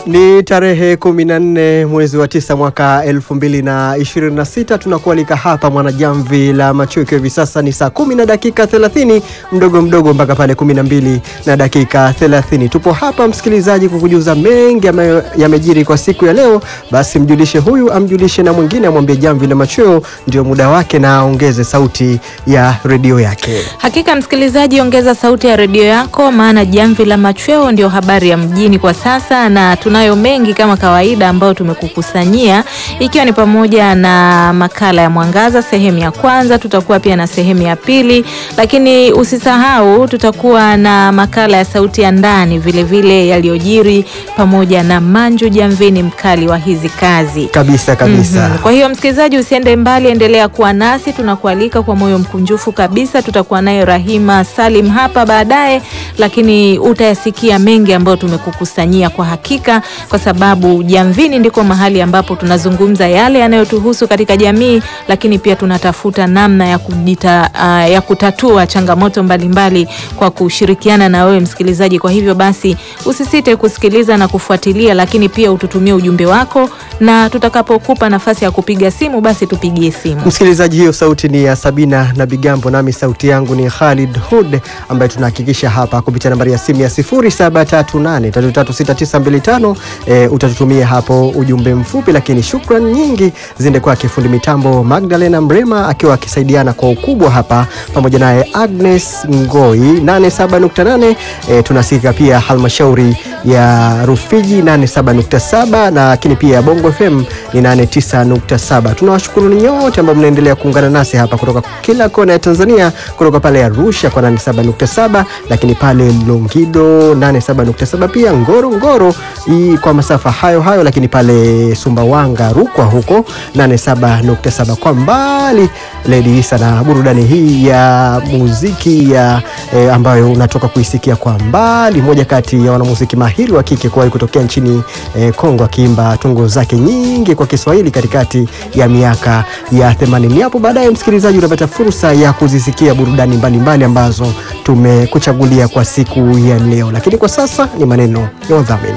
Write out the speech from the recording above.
Ni tarehe 14 mwezi wa tisa mwaka 2026. Tunakualika hapa Mwanajamvi la Macho, ikiwa hivi sasa ni saa kumi na dakika 30 mdogo mdogo mpaka pale 12 na dakika 30. Tupo hapa msikilizaji, kukujuza mengi ambayo yamejiri kwa siku ya leo. Basi mjulishe huyu amjulishe na mwingine, amwambie Jamvi la Macho ndio muda wake, na aongeze sauti ya redio yake. Hakika msikilizaji, ongeza sauti ya redio yako, maana Jamvi la Machweo ndio habari ya mjini kwa sasa, na tunayo mengi kama kawaida ambayo tumekukusanyia, ikiwa ni pamoja na makala ya Mwangaza sehemu ya kwanza, tutakuwa pia na sehemu ya pili, lakini usisahau tutakuwa na makala ya sauti ya ndani vilevile yaliyojiri, pamoja na Manju Jamvini, mkali wa hizi kazi Kabisa kabisa. Mhm. Kwa hiyo msikilizaji, usiende mbali, endelea kuwa nasi, tunakualika kwa moyo mkunjufu kabisa. Tutakuwa naye Rahima Salim hapa baadaye, lakini utayasikia mengi ambayo tumekukusanyia kwa hakika, kwa sababu Jamvini ndiko mahali ambapo tunazungumza yale yanayotuhusu katika jamii, lakini pia tunatafuta namna ya, kujita, ah, ya kutatua changamoto mbalimbali kwa kushirikiana na wewe msikilizaji. Kwa hivyo basi usisite kusikiliza na kufuatilia, lakini pia ututumie ujumbe wako na tutakapokupa nafasi ya kupiga simu basi tupigie simu. Msikilizaji, hiyo sauti ni ya Sabina na Bigambo, nami sauti yangu ni Khalid Hud, ambaye tunahakikisha hapa kupitia nambari ya simu ya 0738336925 e, utatutumia hapo ujumbe mfupi, lakini shukran nyingi ziende kwake fundi mitambo Magdalena Mrema akiwa akisaidiana kwa ukubwa hapa, pamoja naye Agnes Ngoi 87.8. E, tunasikika pia halmashauri ya Rufiji 87.7 na lakini pia Bongo FM ni 89.7. Tunawashukuru nyote ambao mnaendelea kuungana nasi hapa kutoka kila kona ya Tanzania, kutoka pale Arusha kwa 87.7, lakini pale Longido 87.7, pia Ngoro Ngoro hii kwa masafa hayo hayo, lakini pale Sumbawanga Rukwa huko 87.7. Kwa mbali Lady Isa na burudani hii ya muziki ya eh, ambayo unatoka kuisikia kwa mbali, moja kati ya wanamuziki mahiri wa kike kuwahi kutokea nchini eh, Kongo akiimba tungo zake nyingi kwa Kiswahili katikati ya miaka ya 80. Hapo baadaye, msikilizaji, utapata fursa ya kuzisikia burudani mbalimbali ambazo tumekuchagulia kwa siku ya leo, lakini kwa sasa ni maneno ya wadhamini.